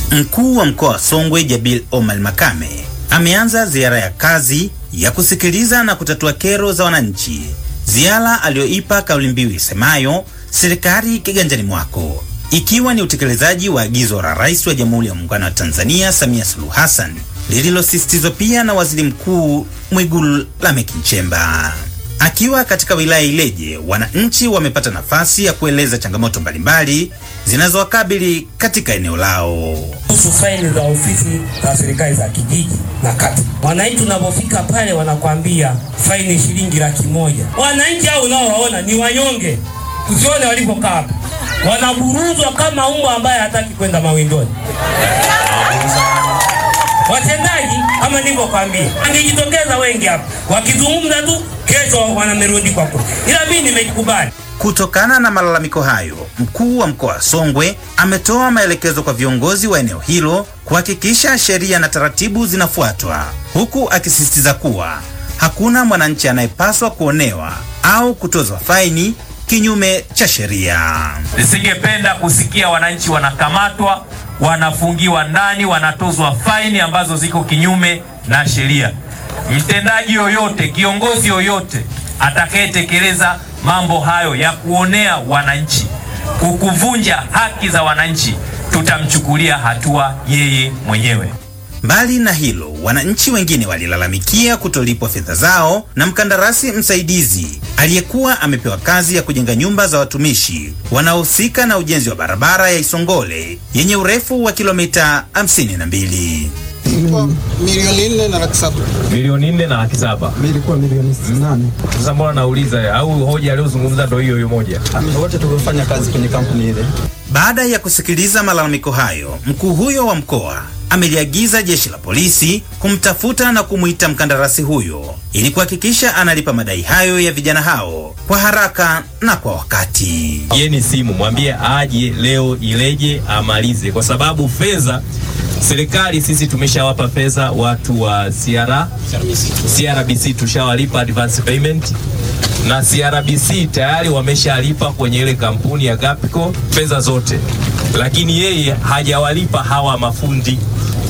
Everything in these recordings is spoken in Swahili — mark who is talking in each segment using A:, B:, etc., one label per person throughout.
A: Mkuu wa mkoa wa Songwe Jabil Omar Makame ameanza ziara ya kazi ya kusikiliza na kutatua kero za wananchi, ziara aliyoipa kauli mbiu isemayo serikali kiganjani mwako, ikiwa ni utekelezaji wa agizo la Rais wa Jamhuri ya Muungano wa Tanzania Samia Suluhu Hassan lililosisitizwa pia na Waziri Mkuu Mwigulu Lameck Nchemba. Akiwa katika wilaya Ileje, wananchi wamepata nafasi ya kueleza changamoto mbalimbali zinazowakabili katika eneo lao.
B: kuhusu faili za ofisi za serikali za kijiji na kata. Wananchi tunapofika pale wanakwambia faini shilingi laki moja. Wananchi hao unaowaona ni wanyonge, usione walipokaa hapa, wanaburuzwa kama mbwa ambaye hataki kwenda mawindoni. Watendaji kama nilivyokwambia, angejitokeza wengi hapa wakizungumza tu, kesho wanamerundikwa kule, ila mimi nimekubali.
A: Kutokana na malalamiko hayo, mkuu wa mkoa wa Songwe ametoa maelekezo kwa viongozi wa eneo hilo kuhakikisha sheria na taratibu zinafuatwa, huku akisisitiza kuwa hakuna mwananchi anayepaswa kuonewa au kutozwa faini kinyume cha sheria.
C: Nisingependa kusikia wananchi wanakamatwa, wanafungiwa ndani, wanatozwa faini ambazo ziko kinyume na sheria. Mtendaji yoyote, kiongozi yoyote atakayetekeleza mambo hayo ya kuonea wananchi, kukuvunja haki za wananchi, tutamchukulia hatua yeye mwenyewe.
A: Mbali na hilo, wananchi wengine walilalamikia kutolipwa fedha zao na mkandarasi msaidizi aliyekuwa amepewa kazi ya kujenga nyumba za watumishi wanaohusika na ujenzi wa barabara ya Isongole yenye urefu wa kilomita 52.
D: milioni nne na laki saba.
C: Milioni nne na laki saba.
D: Ilikuwa milioni nane.
C: Sasa mbona nauliza, au hoja aliyozungumza ndo hiyo hiyo moja?
D: Wote tuliofanya kazi kwenye kampuni ile.
A: Baada ya kusikiliza malalamiko hayo, mkuu huyo wa mkoa ameliagiza jeshi la polisi kumtafuta na kumwita mkandarasi huyo ili kuhakikisha analipa madai hayo ya vijana hao kwa haraka na kwa wakati.
C: Yeni simu mwambie aje leo Ileje amalize, kwa sababu fedha serikali sisi tumeshawapa fedha watu wa CR, CRBC tushawalipa advance payment na CRBC tayari wameshalipa kwenye ile kampuni ya Gapico fedha zote, lakini yeye hajawalipa hawa mafundi.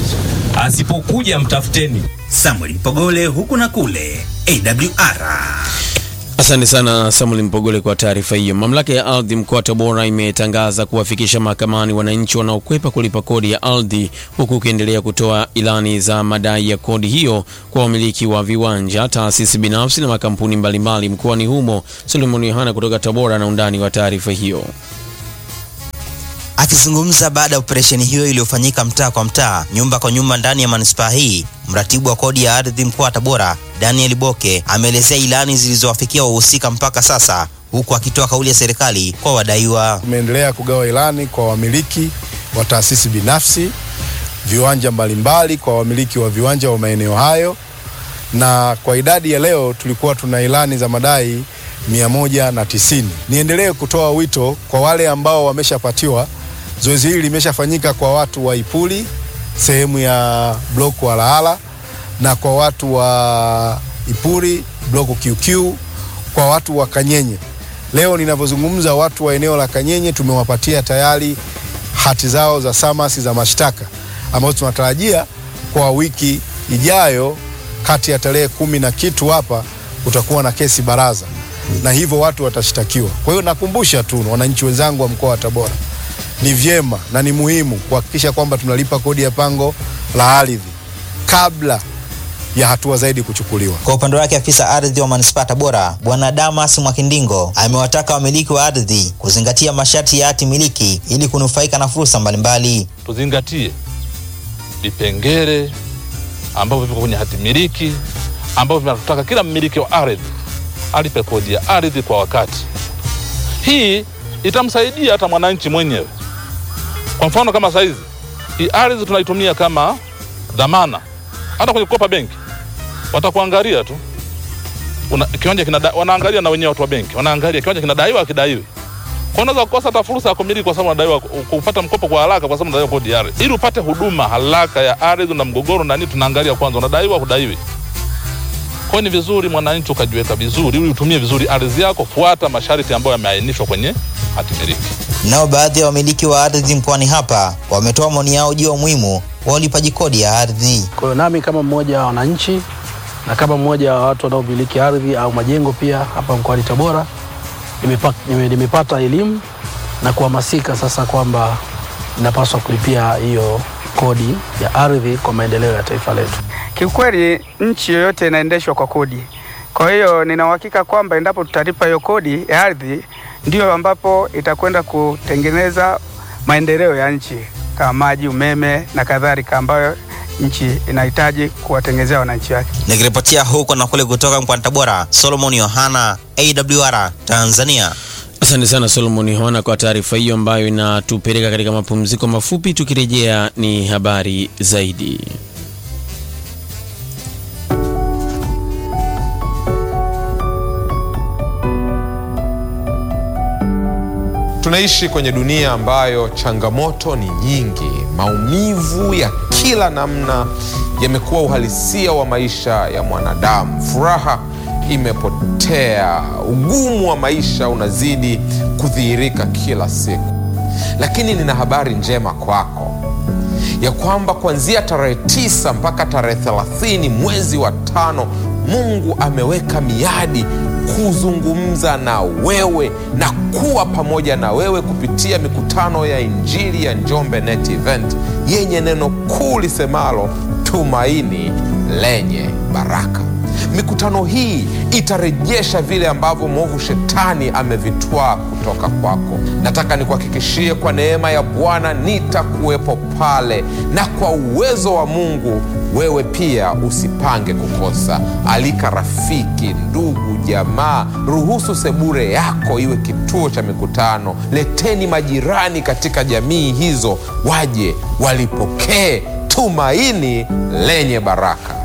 C: Asipokuja mtafuteni.
A: Samuel Mpogole huku na kule AWR.
E: Asante sana Samuel Mpogole kwa taarifa hiyo. Mamlaka ya ardhi mkoa wa Tabora imetangaza kuwafikisha mahakamani wananchi wanaokwepa kulipa kodi ya ardhi, huku ukiendelea kutoa ilani za madai ya kodi hiyo kwa wamiliki wa viwanja, taasisi binafsi na makampuni mbalimbali mkoani humo. Solomon Yohana kutoka Tabora na undani wa taarifa hiyo.
F: Akizungumza baada ya operesheni hiyo iliyofanyika mtaa kwa mtaa, nyumba kwa nyumba ndani ya manispaa hii, mratibu wa kodi ya ardhi mkoa wa Tabora Daniel Boke ameelezea ilani zilizowafikia wahusika mpaka sasa, huku akitoa kauli ya serikali kwa wadaiwa.
G: Tumeendelea kugawa ilani kwa wamiliki wa taasisi binafsi, viwanja mbalimbali kwa wamiliki wa viwanja wa maeneo hayo, na kwa idadi ya leo tulikuwa tuna ilani za madai mia moja na tisini. Niendelee kutoa wito kwa wale ambao wameshapatiwa. Zoezi hili limeshafanyika kwa watu wa Ipuli sehemu ya bloku wa Lahala na kwa watu wa Ipuri bloku QQ, kwa watu wa Kanyenye. Leo ninavyozungumza, watu wa eneo la Kanyenye tumewapatia tayari hati zao za samasi za mashtaka ambazo tunatarajia kwa wiki ijayo, kati ya tarehe kumi na kitu hapa kutakuwa na kesi baraza, na hivyo watu watashtakiwa. Kwa hiyo nakumbusha tu wananchi wenzangu wa mkoa wa Tabora, ni vyema na ni muhimu kuhakikisha kwamba tunalipa kodi ya pango la ardhi kabla ya hatua zaidi kuchukuliwa.
F: Kwa upande wake afisa ardhi wa manispaa Tabora Bwana Damas Mwakindingo amewataka wamiliki wa ardhi kuzingatia masharti ya hati miliki ili kunufaika na fursa mbalimbali.
H: tuzingatie vipengele ambavyo vipo kwenye hati miliki ambavyo vinataka kila mmiliki wa ardhi alipe kodi ya ardhi kwa wakati. Hii itamsaidia hata mwananchi mwenyewe. Kwa mfano kama saizi hii ardhi tunaitumia kama dhamana, hata kwenye kukopa benki watakuangalia tu una, kiwanja kinada, wanaangalia na wenyewe watu wa benki wanaangalia kiwanja kinadaiwa akidaiwi kwa unaweza kukosa hata fursa ya kumiliki kwa sababu unadaiwa kupata mkopo kwa haraka kwa sababu unadaiwa kodi ya ardhi. Ili upate huduma haraka ya ardhi na mgogoro na nini, tunaangalia kwanza unadaiwa hudaiwi. Kwa hiyo ni vizuri mwananchi ukajiweka vizuri ili utumie vizuri ardhi yako, fuata masharti ambayo yameainishwa kwenye hati miliki.
F: Nao baadhi ya wamiliki wa ardhi mkoani hapa wametoa maoni yao juu ya umuhimu wa ulipaji kodi ya ardhi.
I: Kwa hiyo nami kama mmoja wa wananchi na kama mmoja wa watu wanaomiliki ardhi au majengo pia hapa mkoani Tabora nimepa- nime- nimepata elimu na kuhamasika sasa kwamba ninapaswa kulipia hiyo kodi ya ardhi kwa maendeleo ya taifa letu.
J: Kiukweli nchi yoyote inaendeshwa kwa kodi. Kwa hiyo nina uhakika kwamba endapo tutalipa hiyo kodi ya ardhi, ndio ambapo itakwenda kutengeneza maendeleo ya nchi kama maji, umeme na kadhalika, ambayo nchi inahitaji kuwatengenezea wananchi wake.
F: Nikiripotia huko na kule kutoka mkoani Tabora, Solomon Yohana, AWR Tanzania.
E: Asante sana Solomon Yohana kwa taarifa hiyo ambayo inatupeleka katika mapumziko mafupi. Tukirejea ni habari zaidi.
K: Tunaishi kwenye dunia ambayo changamoto ni nyingi. Maumivu ya kila namna yamekuwa uhalisia wa maisha ya mwanadamu. Furaha imepotea, ugumu wa maisha unazidi kudhihirika kila siku. Lakini nina habari njema kwako ya kwamba kuanzia tarehe tisa mpaka tarehe thelathini mwezi wa tano Mungu ameweka miadi kuzungumza na wewe na kuwa pamoja na wewe kupitia mikutano ya Injili ya Njombe Net Event yenye neno kuu lisemalo tumaini lenye baraka. Mikutano hii itarejesha vile ambavyo mwovu shetani amevitwaa kutoka kwako. Nataka nikuhakikishie kwa neema ya Bwana nitakuwepo pale, na kwa uwezo wa Mungu wewe pia usipange kukosa. Alika rafiki, ndugu, jamaa, ruhusu sebure yako iwe kituo cha mikutano. Leteni majirani katika jamii hizo, waje walipokee tumaini lenye baraka.